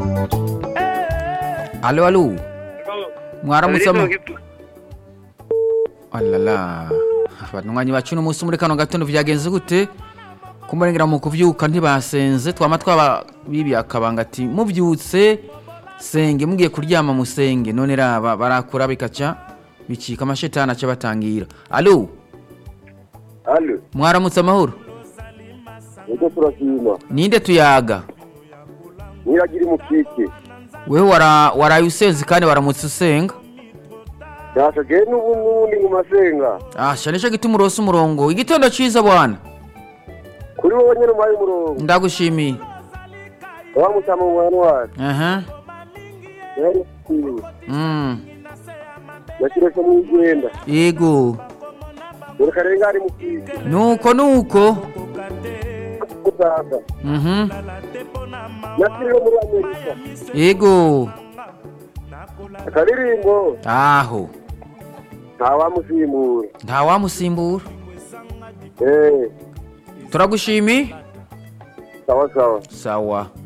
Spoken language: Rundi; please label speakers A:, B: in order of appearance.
A: alo alo mwaramutse ama alala abanywanyi bacu n'umunsi muri kano gatondo vyagenze gute kumurengera mu kuvyuka ntibasenze twama twaba bibi akabanga ati muvyutse senge mugiye kuryama musenge none raba barakura bikaca bicika amashetani aca batangira alo
B: Alo,
A: mwaramutse amahoro
B: ego turashima.
A: ninde tuyaga
B: Niragira umukike.
A: wewe wara waraye usenze kandi waramutse usenga
B: Dasha je n'ubu n'ubundi mu masenga.
A: asha nico gituma urose umurongo igitondo ciza bwana
B: Kuri wowe nyene umpaye umurongo.
A: ndagushimiye
B: Wa mutama mu Januari.
A: aha
B: Yari kwiwe.
A: mm.
B: Yakirese mu igenda.
A: yego
B: Dore karenga ari mukike.
A: nuko nuko
B: Kuzaza.
A: mhm
B: Yakiriwe muri Amerika.
A: yego
B: Akaririmbo
A: aho
B: ntawamusimbura.
A: ntawamusimbura
B: Eh,
A: turagushimiye
B: sawa sawa.
A: sawa